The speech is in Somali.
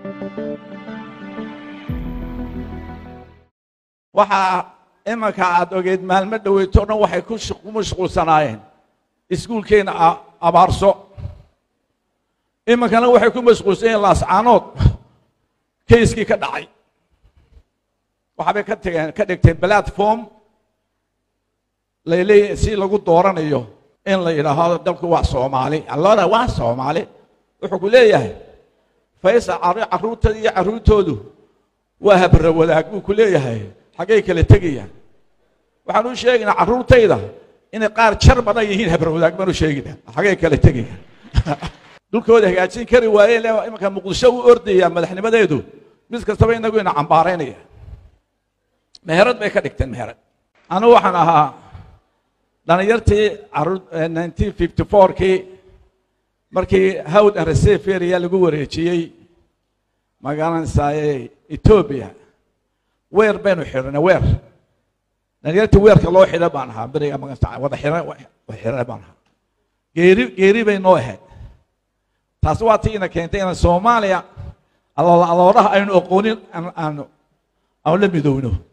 waxaa imanka aad ogeed maalmo dhoweyto dhan waxay ku mashquulsanaayeen iskuulkeena abaarso iminkana waxay ku mashquulsan yihiin laascaanood kayskii ka dhacay waxaabay ka tageen ka dhigteen platform layleeyahy si lagu dooranayo in la yidhaahdo dalku waa soomaali allora waa soomaali wuxuu ku leeyahay faysal carruurtada iyo carruurtoodu waa habra wadaag buu ku leeyahay xaggay kala tegayaan waxaan u sheegaynaa carruurtayda inay qaar jar badan yihiin habra wadaag baan u sheegaynaa xaggay kala tegayaan dhulkooda hagaajin kari waayeen imanka muqdisho u ordaya madaxnimadeedu mid kastaba inagu ina cambaaraynaya meherad bay ka dhigteen meherad anigu waxaan ahaa dhalinyartii nineteen fifty fourkii markii hawd and receive area lagu wareejiyey magaranaysaye etoobiya weer baynu xidhanay weer dhalinyartii weerka loo xidha baan ahaa beriga magantaa wada xidhan xidhan baan ahaa geeri geeri bay noo ahayd taasi waa tii ina keentay inaan soomaaliya aloodaha aynu aqoonin aanu aanu la midowno